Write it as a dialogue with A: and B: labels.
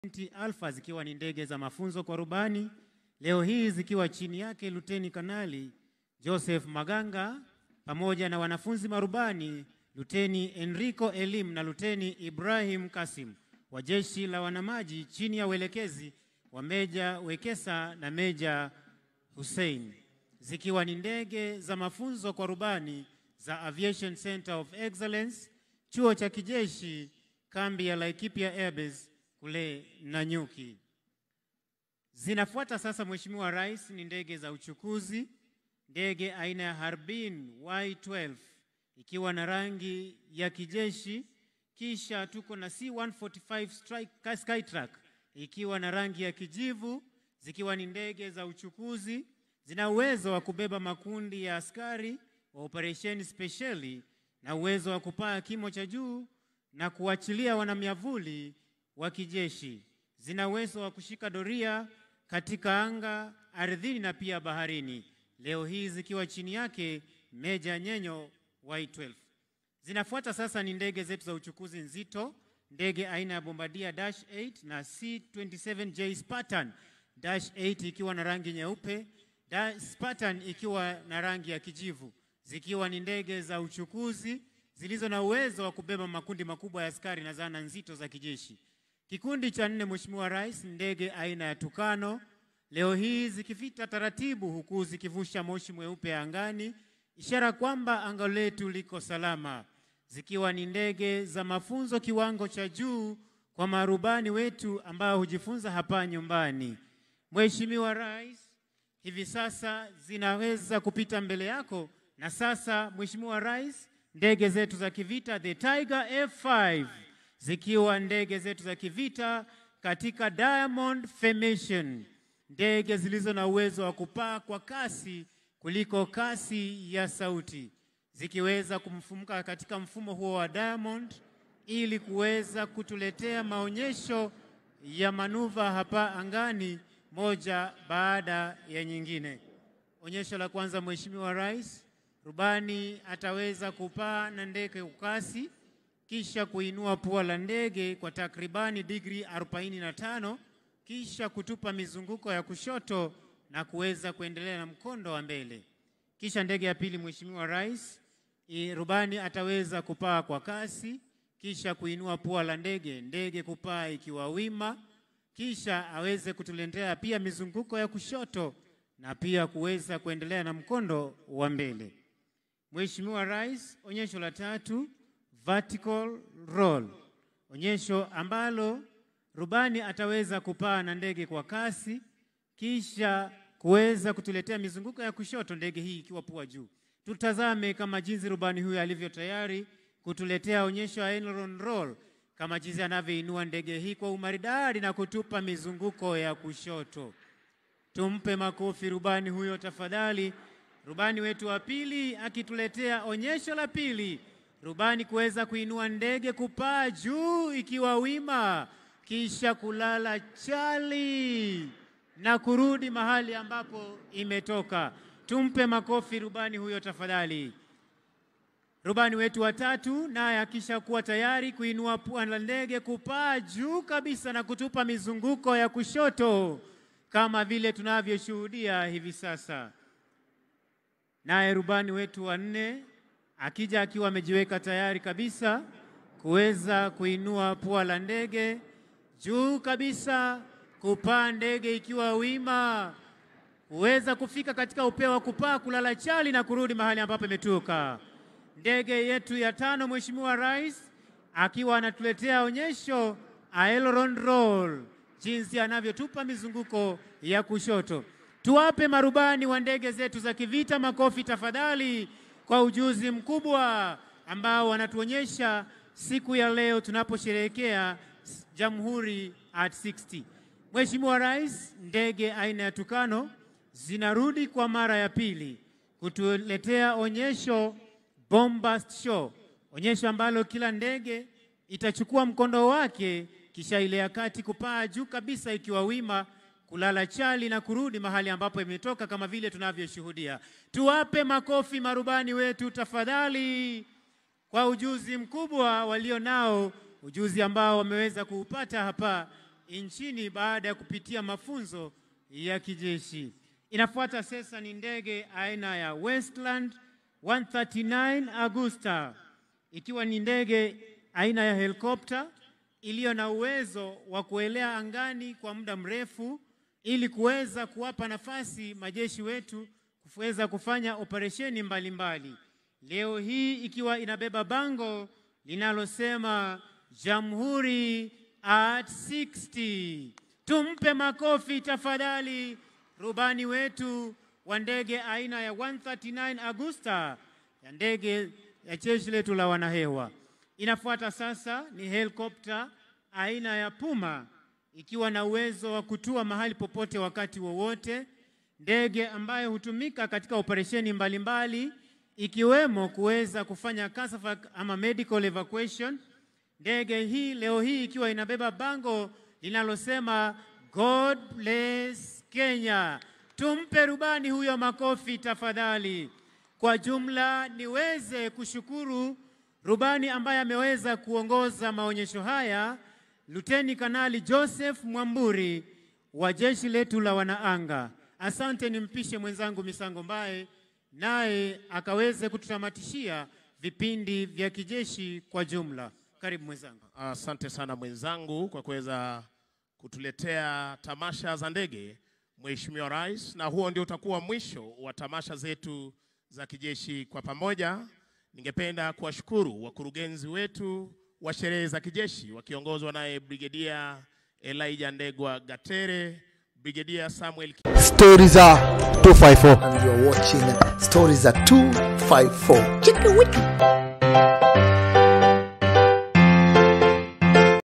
A: Alpha zikiwa ni ndege za mafunzo kwa rubani, leo hii zikiwa chini yake Luteni Kanali Joseph Maganga pamoja na wanafunzi marubani Luteni Enrico Elim na Luteni Ibrahim Kasim wa Jeshi la Wanamaji chini ya uelekezi wa Meja Wekesa na Meja Hussein zikiwa ni ndege za mafunzo kwa rubani za Aviation Center of Excellence, chuo cha kijeshi, kambi ya Laikipia Airbase kule Nanyuki. Zinafuata sasa, Mheshimiwa Rais, ni ndege za uchukuzi, ndege aina ya Harbin Y12 ikiwa na rangi ya kijeshi, kisha tuko na C145 Strike Skytrack ikiwa na rangi ya kijivu, zikiwa ni ndege za uchukuzi, zina uwezo wa kubeba makundi ya askari wa operesheni spesheli na uwezo wa kupaa kimo cha juu na kuachilia wanamiavuli wa kijeshi. Zina uwezo wa kushika doria katika anga, ardhini na pia baharini. Leo hii zikiwa chini yake Meja Nyenyo Y12. Zinafuata sasa ni ndege zetu za uchukuzi nzito, ndege aina ya Bombardier Dash 8 na C27J Spartan Dash 8 ikiwa na rangi nyeupe, Spartan ikiwa na rangi ya kijivu, zikiwa ni ndege za uchukuzi zilizo na uwezo wa kubeba makundi makubwa ya askari na zana nzito za kijeshi. Kikundi cha nne, Mheshimiwa Rais, ndege aina ya Tukano leo hii zikifita taratibu, huku zikivusha moshi mweupe angani, ishara kwamba anga letu liko salama, zikiwa ni ndege za mafunzo kiwango cha juu kwa marubani wetu ambao hujifunza hapa nyumbani. Mheshimiwa Rais, hivi sasa zinaweza kupita mbele yako, na sasa Mheshimiwa Rais, ndege zetu za kivita the Tiger F5 zikiwa ndege zetu za kivita katika Diamond Formation, ndege zilizo na uwezo wa kupaa kwa kasi kuliko kasi ya sauti, zikiweza kumfumuka katika mfumo huo wa Diamond ili kuweza kutuletea maonyesho ya manuva hapa angani moja baada ya nyingine. Onyesho la kwanza, Mheshimiwa Rais, rubani ataweza kupaa na ndege kwa kasi kisha kuinua pua la ndege kwa takribani digri 45 kisha kutupa mizunguko ya kushoto na kuweza kuendelea na mkondo wa mbele. Kisha ndege ya pili, Mheshimiwa Rais, rubani ataweza kupaa kwa kasi kisha kuinua pua la ndege, ndege kupaa ikiwa wima, kisha aweze kutuletea pia mizunguko ya kushoto na pia kuweza kuendelea na mkondo wa mbele. Mheshimiwa Rais, onyesho la tatu vertical roll, onyesho ambalo rubani ataweza kupaa na ndege kwa kasi kisha kuweza kutuletea mizunguko ya kushoto, ndege hii ikiwa pua juu. Tutazame kama jinsi rubani huyu alivyo tayari kutuletea onyesho ya aileron roll, kama jinsi anavyoinua ndege hii kwa umaridadi na kutupa mizunguko ya kushoto. Tumpe makofi rubani huyo tafadhali. Rubani wetu wa pili akituletea onyesho la pili rubani kuweza kuinua ndege kupaa juu ikiwa wima, kisha kulala chali na kurudi mahali ambapo imetoka. Tumpe makofi rubani huyo tafadhali. Rubani wetu wa tatu naye akisha kuwa tayari kuinua pua la ndege kupaa juu kabisa na kutupa mizunguko ya kushoto kama vile tunavyoshuhudia hivi sasa. Naye rubani wetu wa nne akija akiwa amejiweka tayari kabisa kuweza kuinua pua la ndege juu kabisa, kupaa ndege ikiwa wima, kuweza kufika katika upeo wa kupaa, kulala chali na kurudi mahali ambapo imetoka. Ndege yetu ya tano, Mheshimiwa Rais akiwa anatuletea onyesho aileron roll, jinsi anavyotupa mizunguko ya kushoto. Tuwape marubani wa ndege zetu za kivita makofi tafadhali kwa ujuzi mkubwa ambao wanatuonyesha siku ya leo tunaposherehekea Jamhuri at 60. Mheshimiwa Rais, ndege aina ya Tukano zinarudi kwa mara ya pili kutuletea onyesho Bombast Show, onyesho ambalo kila ndege itachukua mkondo wake kisha ile ya kati kupaa juu kabisa ikiwa wima kulala chali na kurudi mahali ambapo imetoka kama vile tunavyoshuhudia. Tuwape makofi marubani wetu tafadhali, kwa ujuzi mkubwa walio nao, ujuzi ambao wameweza kuupata hapa nchini baada ya kupitia mafunzo ya kijeshi. Inafuata sasa ni ndege aina ya Westland 139 Agusta, ikiwa ni ndege aina ya helikopta iliyo na uwezo wa kuelea angani kwa muda mrefu ili kuweza kuwapa nafasi majeshi wetu kuweza kufanya operesheni mbalimbali. Leo hii ikiwa inabeba bango linalosema Jamhuri at 60. Tumpe makofi tafadhali rubani wetu wa ndege aina ya 139 Agusta ya ndege ya jeshi letu la wanahewa. Inafuata sasa ni helikopta aina ya Puma ikiwa na uwezo wa kutua mahali popote wakati wowote, ndege ambayo hutumika katika operesheni mbalimbali ikiwemo kuweza kufanya CASAFAC ama medical evacuation. Ndege hii leo hii ikiwa inabeba bango linalosema God bless Kenya. Tumpe rubani huyo makofi tafadhali. Kwa jumla niweze kushukuru rubani ambaye ameweza kuongoza maonyesho haya, Luteni Kanali Joseph Mwamburi wa jeshi letu la wanaanga. Asante, nimpishe mwenzangu Misango Mbaye naye akaweze kututamatishia vipindi vya kijeshi kwa jumla. Karibu mwenzangu.
B: Asante sana mwenzangu kwa kuweza kutuletea tamasha za ndege, Mheshimiwa Rais, na huo ndio utakuwa mwisho wa tamasha zetu za kijeshi kwa pamoja. Ningependa kuwashukuru wakurugenzi wetu wa sherehe za kijeshi wakiongozwa naye Brigedia Elijah Ndegwa Gatere, Brigedia Samuel
C: Stories are 254.
D: and you're watching Stories at 254.
C: Chicka wicka.